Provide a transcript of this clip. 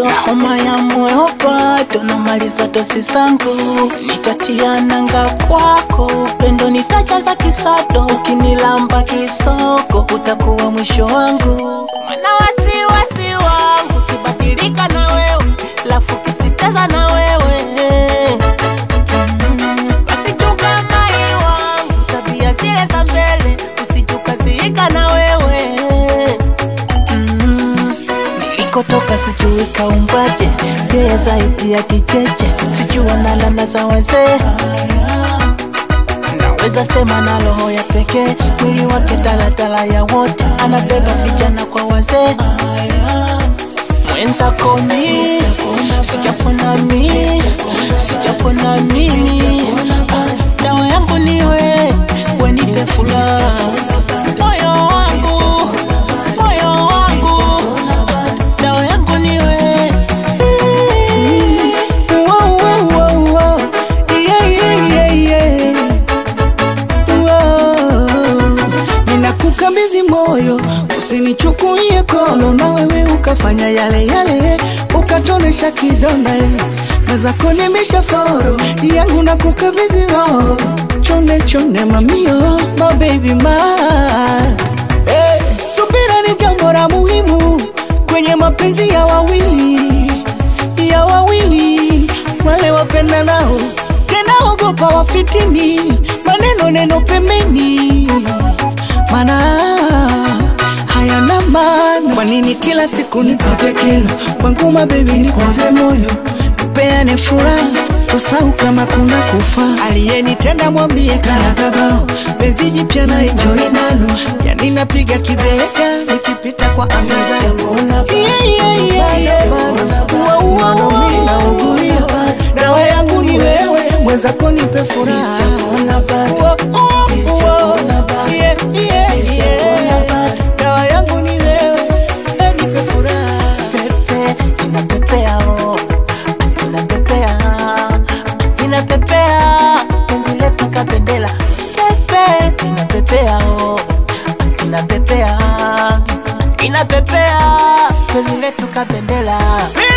moto na homa ya moyo bado namaliza dosi zangu nitatia nanga kwako upendo nitajaza kisado ukinilamba kisoko utakuwa mwisho wangu mana wasiwasi wangu kibadilika na wewe lafu kisicheza na wewe basi chunga mai wangu tabia zile za mbele usijukaziika na wewe Mm, nilikotoka sijui kaumbaje yeye zaidi ya kicheche sijui analala za wazee naweza sema na roho ya pekee mwili wake daladala ya wote anabeba vijana kwa wazee mwenzako mi sijapona mi sijapona mimi Ah, dawa yangu niwe wenipe furaha moyo wangu moyo wangu dawa yangu niwe Wow, wow, wow, wow. Yeah, yeah, yeah, yeah. Wow. Ninakukabidhi moyo, usinichukulie kono, na wewe ukafanya yale yale, ukatonesha kidonda eh. mwenzako nimesha foro yangu na kukabidhi roho, chonde chonde mamio, my baby my hey. Subira ni jambo la muhimu kwenye mapenzi ya wawili ya wawili wale wapenda nao tena ogopa wafitini maneno neno pembeni mana hayana maana kwa nini kila siku nipate kero kwangu mabebi nikuze moyo tupeane furaha tusau kama kuna kufa aliyenitenda mwambie karakabao penzi jipya na enjoy nalo yani napiga kibega nikipita kwa anga zangu yeah, yeah, yeah, yeah. Ua, ua, ua, naugulia. dawa yangu ni wewe mwenzako nipe furaha Ua, ua, ua. Yeah, yeah, yeah. dawa yangu ni wewe eh, nipe furaha pepe inapepea oh. inapepea inapepea penzi letu kapendela pepe inapepea oh. inapepea inapepea penzi letu kapendela